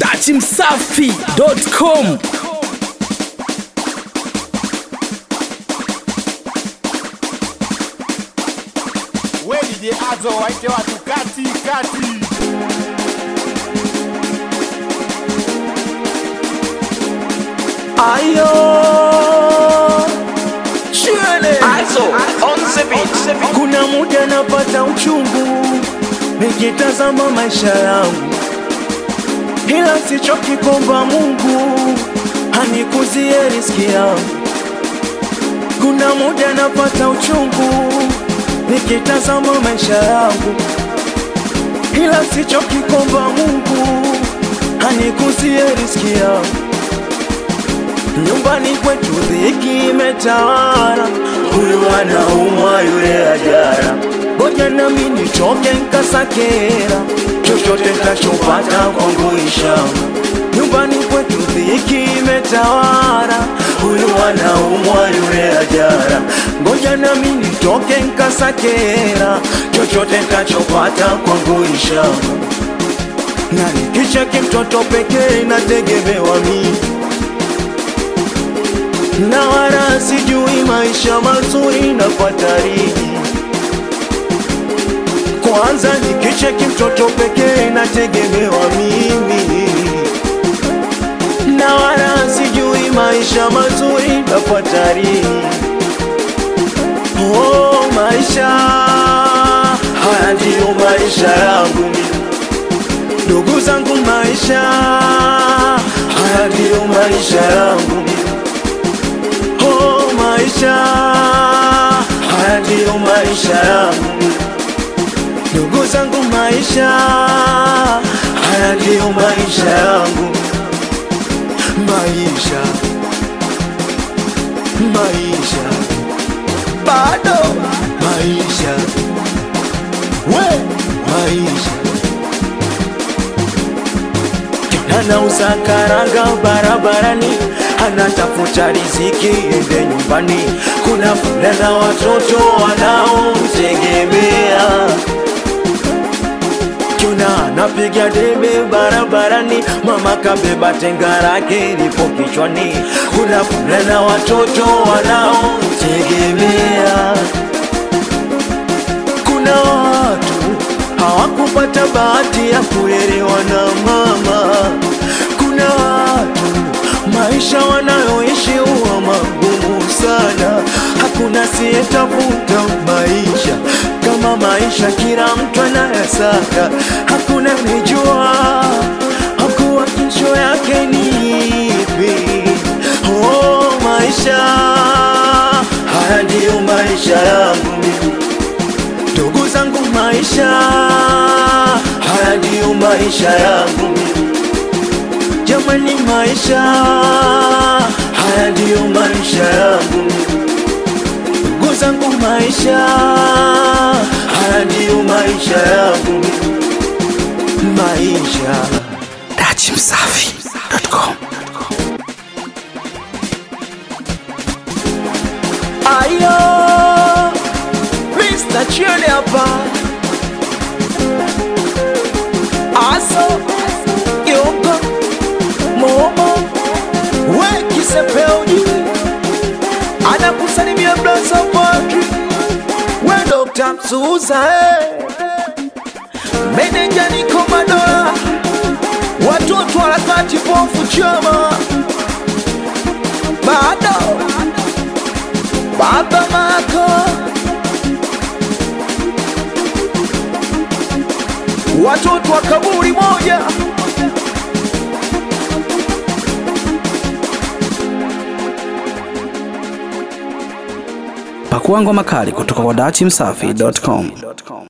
dachimsafi.com We DJ Azo waite watu kati kati. Ayo Shule Also, on the beat. Kuna muda napata uchungu Nikitazama maisha yangu Ila sichoki kuomba Mungu Hanikuzie riski yangu Kuna muda napata uchungu Nikitazama maisha yangu Ila sichoki kuomba Mungu Hanikuzie riski yangu Nyumbani kwetu dhiki imetawala, huyu anaumwa yule ajara. Ngoja nami nitoke nkasakera, chochote ntachopata kwangu ishama. Nyumbani kwetu dhiki imetawala, huyu anaumwa yule ajara. Ngoja nami nitoke nkasakera, chochote ntachopata kwangu ishama. Na nikicheki mtoto pekee nategemewa mimi na wala sijui maisha mazuri na fatariji. Kwanza nikicheki mtoto pekee nategemewa mimi, na wala sijui maisha mazuri na fatariji. Oh, maisha haya ndiyo maisha yangu mimi. ndugu zangu, maisha haya ndiyo maisha yangu mimi. Oh, maisha haya ndiyo maisha yangu, ndugu zangu, maisha haya ndiyo maisha yangu, maisha maisha bado maisha we maisha anauza karanga barabarani, anatafuta riziki ende nyumbani. Kuna vule na watoto wanaomtegemea, kuna anapiga debe barabarani, mama kabeba tenga lake lipo kichwani. Kuna vule na watoto wanaomtegemea kuna watu hawakupata bahati ya kulelewa na mama. Kuna watu maisha wanayoishi huwa magumu sana, hakuna siyetafuta maisha kama maisha, kila mtu anayasaka, hakuna nijua hakuwa kesho yake ni ipi. Oh, maisha haya ndiyo maisha yangu mimi ndugu zangu, maisha haya ndiyo maisha yangu jamani, maisha haya ndiyo maisha yangu ndugu zangu, maisha haya ndiyo maisha yangu maisha dachimsafi.com Ayo, Mr. Chile hapa. Aso, Yoko, Momo, we kisepeoni. Anakusalimia Blaza Padri. We Dr. Msuza, eh. Meneja niko Madola. Watoto harakati pofu chama. Bado baba mako watoto wa kaburi moja pakuangwa makali kutoka kwa dachimsafi.com